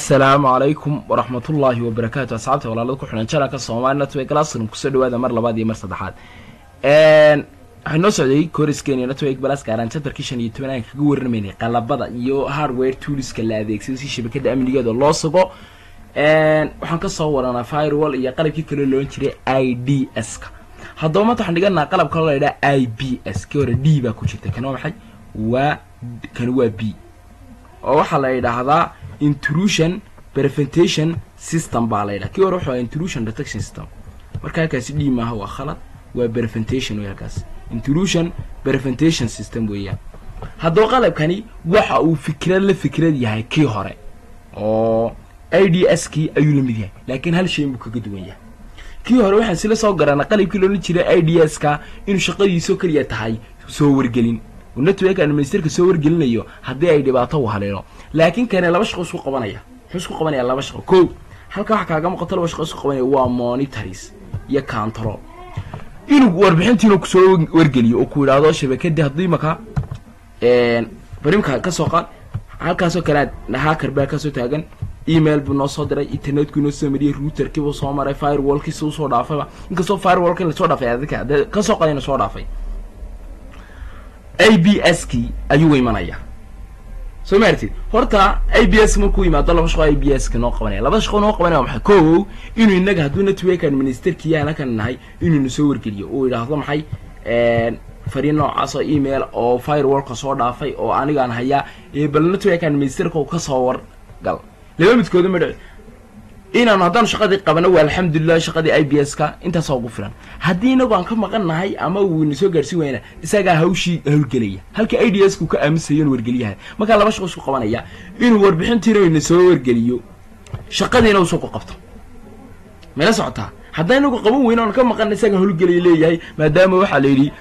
assalaamu calaykum waraxmatullaahi wabarakaatu asxaabta walaalada ku xidhan janalka soomaali network classroom kusoo dhawaada mar labaad iyo mar saddexaad waxay noo socday koriskeeni network balas gaaraan chapterkii shan iyo toban aan kaga warramaynay qalabada iyo hardware tooliska la adeegsado si shabakada amnigeeda loo sugo waxaan kasoo waranaa firewall iyo qalabkii kale loon jiray i d s ka haddaba maanta waxaan dhiganaa qalab kaloo la yidhaha i b s kii hore d baa ku jirta kan waa maxay waa kan waa b oo waxaa la yidhaahdaa intrusion preventation system baa la yidhaha kii hore wuxuu intrusion detection system marka halkaasi d maaha waa khalad waa preventation wey halkaas intrusion preventation system weeyaan haddaba qalabkani waxa uu fikrad la fikrad yahay kii hore oo i d s kii ayuu la mid yahay laakiin hal shay buu kaga duwan yahay kii hore waxaan sila soo garanaa qalabkii loolan jiray i d s ka inuu shaqadiisoo keliya tahay soo wargelin network administratorka soo wargelinayo haddii ay dhibaato u haleelo laakiin kane laba shaqo isku qabanaya muxuu isku qabanaya laba shaqo ko halka waxa kaaga muuqato laba shaqo isku qabanaya waa monitors iyo control inuu warbixintiinu kusoo wargeliyo oo ku yidhaahdo shabakadii haddii imaka barimka kasoo qaad halkaasoo kale hacker baa kasoo taagan email buu noo soo diray internetku inoo soo mariyay routerkii buu soo maray firewallkiisa usoo dhaafayba inkastoo firewallka lasoo dhaafay adika dee kasoo qadayna soo dhaafay a b s kii ayuu imanaya soo maartid horta a b s markuu yimaado laba shaqo a b s ka noo qabanaya laba shaqo noo qabanaya maxay ko inuu inaga hadduu network administratorkii halkan nahay inuu na soo wargeliyo uu yidhaahdo maxay fariin noocaas oo email oo firewallka soo dhaafay oo anigaan hayaa bal network administratorka uu kasoo wargal laba midkooda ma dhici inaanu haddaanu shaqadii qabano waa alxamdulilah shaqadii i b s ka intaasoo ugu filan haddii inagu aan ka maqan nahay ama uu ina soo gaarsiin wayna isagaa hawshii hawlgelaya halka i d s ku ka aaminsayo inu wargeliyaha markaa laba shaqo isku qabanaya inuu warbixintiina ina soo wargeliyo shaqadiina usoo ku qabto mayla socotaa haddaa inagu qaban weyna aan ka maqan isagaa hawlgelaya leeyahay maadaama waxaa la yidhi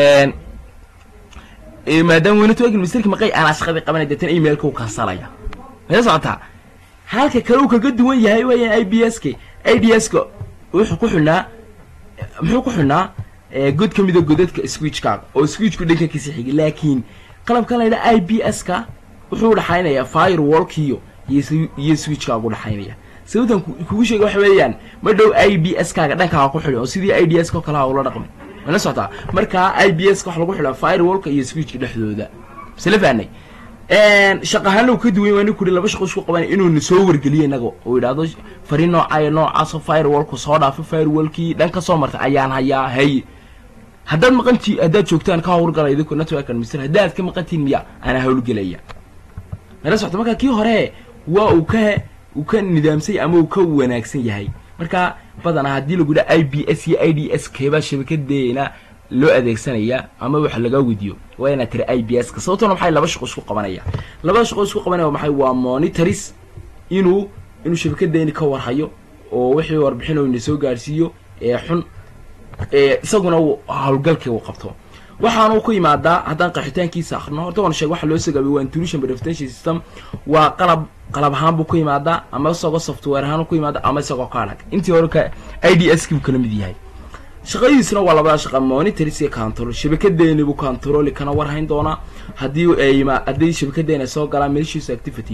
maadaama network ministerki maqay aanaa shaqadii qabanay deetan emailka u kansalaya mayla socotaa halka kale uu kaga duwan yahay wayaan i b s k i d s ka wuxuu ku xidhnaa muxuu ku xidhnaa god ka mida godadka switchkaaga oo switchku dhankankiisa xigay laakiin qalabkan la yidhaha i b s ka wuxuu udhaxaynayaa firewallkiyo iyo switchkaaga udhaxaynaya sababtan kugu sheega waxa weeyaan ma dhow i b s kaaga dhankaaga ku xidhan oo sidii i d s ko kalaha ula dhaqmay mana socotaa markaa i b s ka waxa lagu xidhaa firewallka iyo switchka dhexdooda masla fahnay shaqahaana uu ka duwan waa nin kuri laba shaqo isku qabanay inuuna soo wargeliyo inaga uu yidhaahdo fariin noocayo noocaasoo firewallku soo dhaafo firewallkii dhan ka soo martay ayaan hayaa hay haddaad maqantii haddaad joogtaan ka hawlgala idinku network administrator haddaad ka maqantiin miya anaa hawlgelaya nala socto marka kii hore waa uu ka uu ka nidaamsay ama uu ka wanaagsan yahay marka badanaa haddii lagu yidhaha i b s iyo i d s keebaa shabakadeena loo adeegsanaya ama waxa laga wediyo waa inaad tiri i b s ka sababtona maxay laba shaqo isku qabanaya labada shaqo isku qabanaya maxay waa monitors inuu inuu shabakadeeni ka warhayo oo wixii warbixin oo ina soo gaarsiiyo ee xun isaguna hawlgalkii uu qabto waxaanu ku yimaadaa haddaan qaxitaankiisa akrino horta waan sheeg waxa loo sagaabay waa intrusion prevention system waa qalab qalab ahaan buu ku yimaadaa ama isagoo software ahaan ku yimaada ama isagoo ka adag intii hore ka i d s kii buu kala mid yahay shaqadiisuna waa labada shaqa monitors iyo control shabakadeeni buu controli kana warhayn doonaa haddii ay haddii shabakadeena soo galaan malicious activity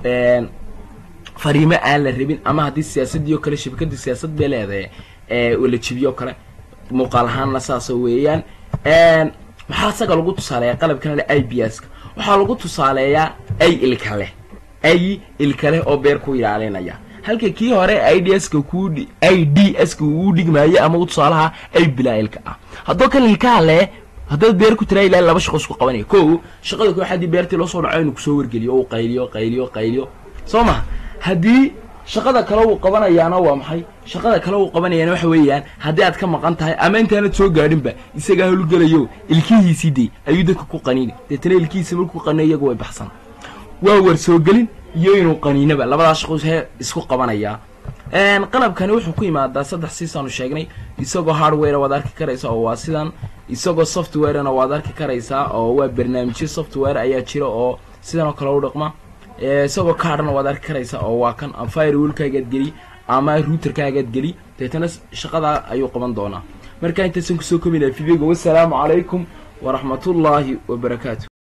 fariimo aan la rabin ama haddii siyaasadii oo kale shabakadii siyaasad bay leedahay la jibiyo o kale muuqaal ahaanna saasoo weeyaan maxaa isaga lagu tusaaleeyaa qalabkan le i b s ka waxaa lagu tusaaleeyaa ay ilka leh ay ilka leh oo beer ku ilaalinaya halka kii hore i d s ka ku i d s ka uu dhigmaayo ama tusaalaha ay bilaa ilka ah haddoo kan ilkaha leh haddaad beer ku tiraa ilaa laba shaqo isku qabanaya ko shaqada koox haddii beertii loo soo dhaco inuu kusoo wargeliyo o qayliyo qayliyo qayliyo soo maha haddii shaqada kale uu qabanayaana waa maxay shaqada kale uu qabanayaana waxa weeyaan haddii aad ka maqan tahay ama intaanad soo gaadhinba isagaa howlgelayo ilkihiisii day ayuu dadka ku qaniini deetana ilkihiisa markuu qaniyo iyagu way baxsan waa war soo gelin iyo inuu qaniinaba labadaas shaqo he isku qabanayaa qalabkani wuxuu ku yimaadaa saddex siisaanu sheegnay isagoo hardware waad arki karaysaa oo waa sidan isagoo softwarena waad arki karaysaa oo waa barnaamijyo software ayaa jira oo sidan oo kale u dhaqma isagoo kaadhana waad arki karaysaa oo waa kan firewallkaagaad geli ama routerkaagaad geli deetana shaqadaa ayuu qaban doonaa marka intaysan kusoo kominaa videoga wassalaamu calaykum waraxmatullaahi wabarakaatu